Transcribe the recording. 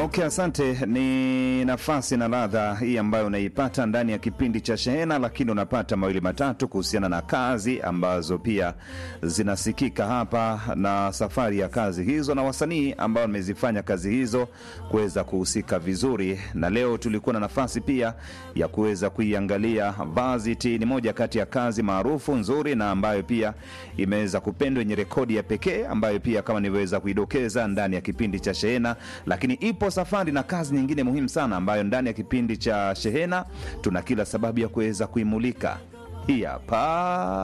Okay, asante. Ni nafasi na ladha hii ambayo unaipata ndani ya kipindi cha Shehena, lakini unapata mawili matatu kuhusiana na kazi ambazo pia zinasikika hapa na safari ya kazi hizo na wasanii ambao wamezifanya kazi hizo kuweza kuhusika vizuri. Na leo tulikuwa na nafasi pia ya kuweza kuiangalia Varsity. Ni moja kati ya kazi maarufu nzuri na ambayo pia imeweza kupendwa, yenye rekodi ya pekee ambayo pia kama nilivyoweza kuidokeza ndani ya kipindi cha Shehena, lakini ipo safari na kazi nyingine muhimu sana ambayo ndani ya kipindi cha Shehena tuna kila sababu ya kuweza kuimulika. Hii hapa